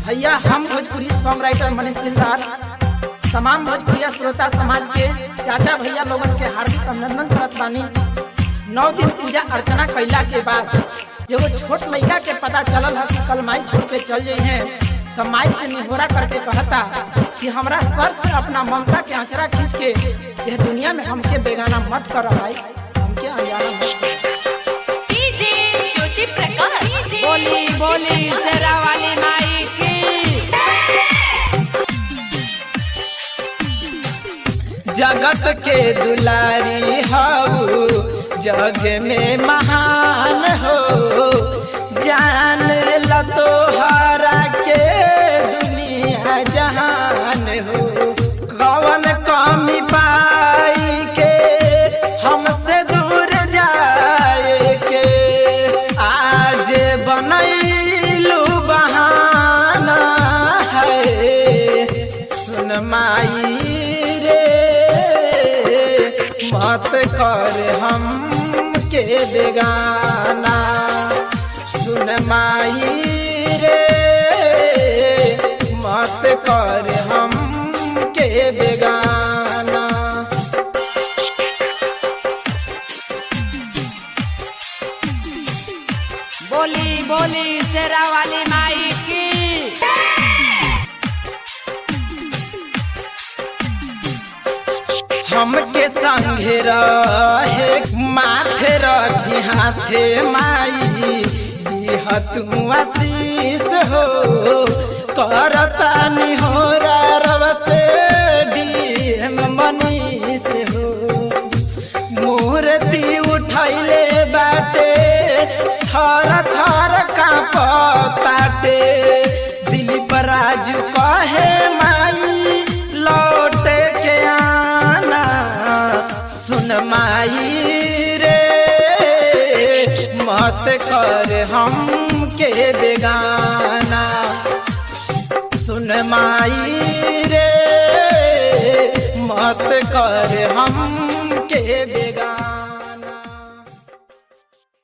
भैया हम Bhojpuri song writer Manish दिलदार तमाम भोजपुरिया श्रोता समाज के चाचा भैया लोगन के हार्दिक अभिनंदन करत बानी नौ दिन पूजा अर्चना कैला के बाद एगो छोट लड़का के पता चलल है कि कल माई छोड़ के चल जाइ हैं तो माई से निहोरा करके कहता कि हमरा सर से अपना ममता के आंचरा खींच के यह दुनिया में हमके बेगाना मत कर भाई हमके अनजाना मत कर। डीजे ज्योति प्रकाश बोली बोली शेरा वाली माई की जगत के दुलारी हो जग में महान हो जान ल तो हरा के दुनिया जहान हो कवन कमी पाई के हमसे दूर जाए के आज बनैलू बहाना है सुन माई रे मत कर हम के बेगाना सुन माई रे मत कर हम के बेगाना बोली बोली शेरा वाली माई की हमके संगे रहे माथे रखी हाथे माई दिह तू आशीष हो करता निहोरा रब से डीएम मनीष हो मूर्ति उठैले बाटे थर थर कांपताटे दिलीप राजू कहे माई लौट के आना सुन माई रे मत कर हम के बेगाना सुन माई रे मत कर हम के बे